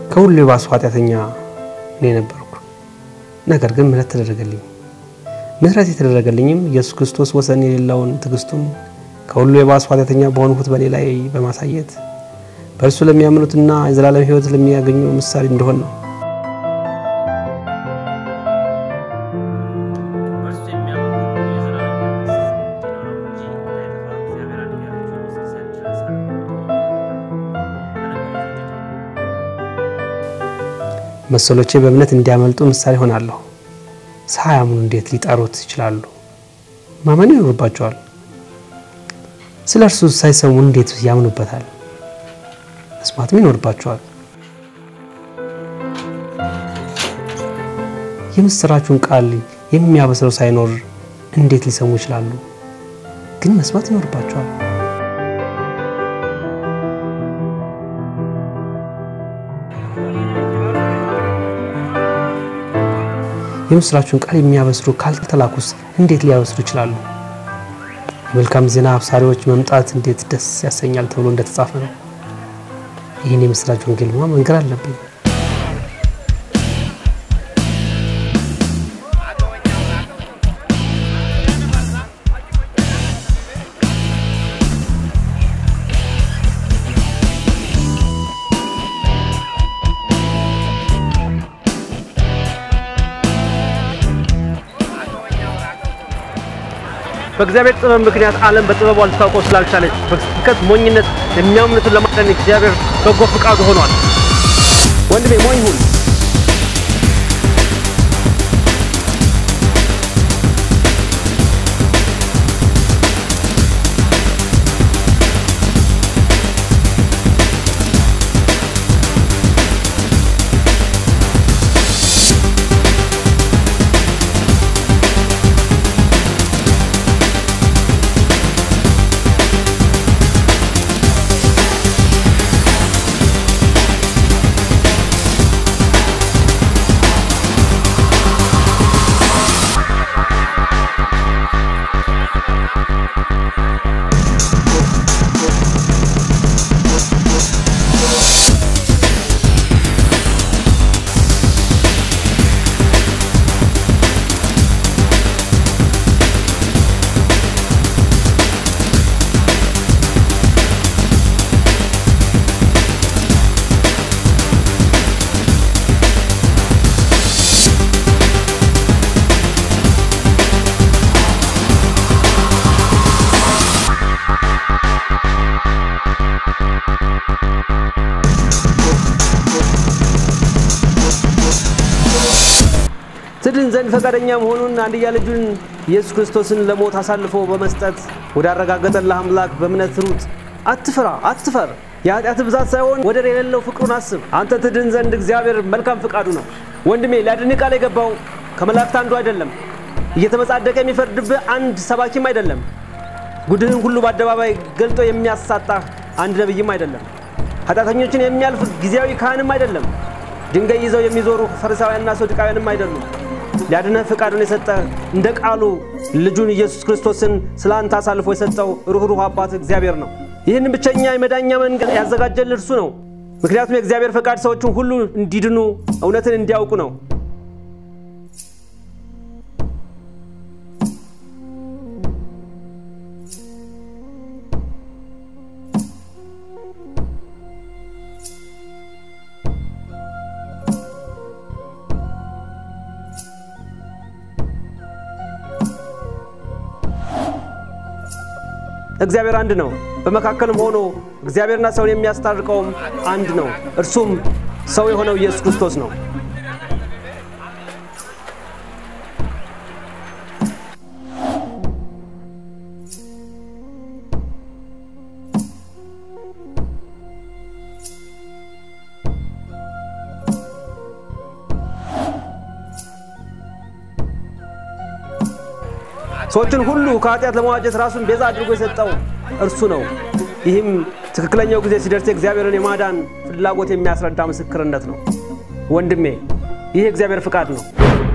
ከሁሉ የባሱ ኃጢአተኛ እኔ ነበርኩ። ነገር ግን ምሕረት ተደረገልኝ። ምሕረት የተደረገልኝም ኢየሱስ ክርስቶስ ወሰን የሌለውን ትዕግስቱን ከሁሉ የባሱ ኃጢአተኛ በሆንሁት በእኔ ላይ በማሳየት በእርሱ ለሚያምኑትና የዘላለም ሕይወት ለሚያገኙ ምሳሌ እንደሆን ነው። መሰሎቼ በእምነት እንዲያመልጡ ምሳሌ ሆናለሁ። ሳያምኑ እንዴት ሊጠሩት ይችላሉ? ማመን ይኖርባቸዋል። ስለ እርሱ ሳይሰሙ እንዴት ያምኑበታል? መስማትም ይኖርባቸዋል። የምስራቹን ቃል የሚያበስረው ሳይኖር እንዴት ሊሰሙ ይችላሉ? ግን መስማት ይኖርባቸዋል። የምስራቹን ቃል የሚያበስሩ ካልተላኩስ እንዴት ሊያበስሩ ይችላሉ? የመልካም ዜና አብሳሪዎች መምጣት እንዴት ደስ ያሰኛል ተብሎ እንደተጻፈ ነው። ይህን የምስራች ወንጌልማ መንገር አለብኝ። በእግዚአብሔር ጥበብ ምክንያት ዓለም በጥበቡ ልታውቀው ስላልቻለች በስብከት ሞኝነት የሚያምኑትን ለማዳን እግዚአብሔር በጎ ፈቃዱ ሆኗል። ወንድሜ ሞኝ ሁን። ትድን ዘንድ ፈቃደኛ መሆኑን አንድያ ልጁን ኢየሱስ ክርስቶስን ለሞት አሳልፎ በመስጠት ወዳረጋገጠልህ አምላክ በእምነት ሩጥ። አትፍራ፣ አትፈር። የኃጢአት ብዛት ሳይሆን ወደር የሌለው ፍቅሩን አስብ። አንተ ትድን ዘንድ እግዚአብሔር መልካም ፍቃዱ ነው። ወንድሜ ሊያድን ቃል የገባው ከመላእክት አንዱ አይደለም። እየተመጻደቀ የሚፈርድብህ አንድ ሰባኪም አይደለም። ጉድህን ሁሉ በአደባባይ ገልጦ የሚያሳጣህ አንድ ነቢይም አይደለም። ኃጢአተኞችን የሚያልፍ ጊዜያዊ ካህንም አይደለም። ድንጋይ ይዘው የሚዞሩ ፈሪሳውያንና ሰዱቃውያንም አይደሉም። ሊያድነህ ፍቃዱን የሰጠ እንደ ቃሉ ልጁን ኢየሱስ ክርስቶስን ስለ አንተ አሳልፎ የሰጠው ሩኅሩህ አባት እግዚአብሔር ነው። ይህን ብቸኛ የመዳኛ መንገድ ያዘጋጀል እርሱ ነው። ምክንያቱም የእግዚአብሔር ፈቃድ ሰዎችን ሁሉ እንዲድኑ እውነትን እንዲያውቁ ነው። እግዚአብሔር አንድ ነው። በመካከልም ሆኖ እግዚአብሔርና ሰውን የሚያስታርቀውም አንድ ነው። እርሱም ሰው የሆነው ኢየሱስ ክርስቶስ ነው። ሰዎችን ሁሉ ከኃጢአት ለመዋጀት ራሱን ቤዛ አድርጎ የሰጠው እርሱ ነው። ይህም ትክክለኛው ጊዜ ሲደርስ የእግዚአብሔርን የማዳን ፍላጎት የሚያስረዳ ምስክርነት ነው። ወንድሜ ይህ የእግዚአብሔር ፍቃድ ነው።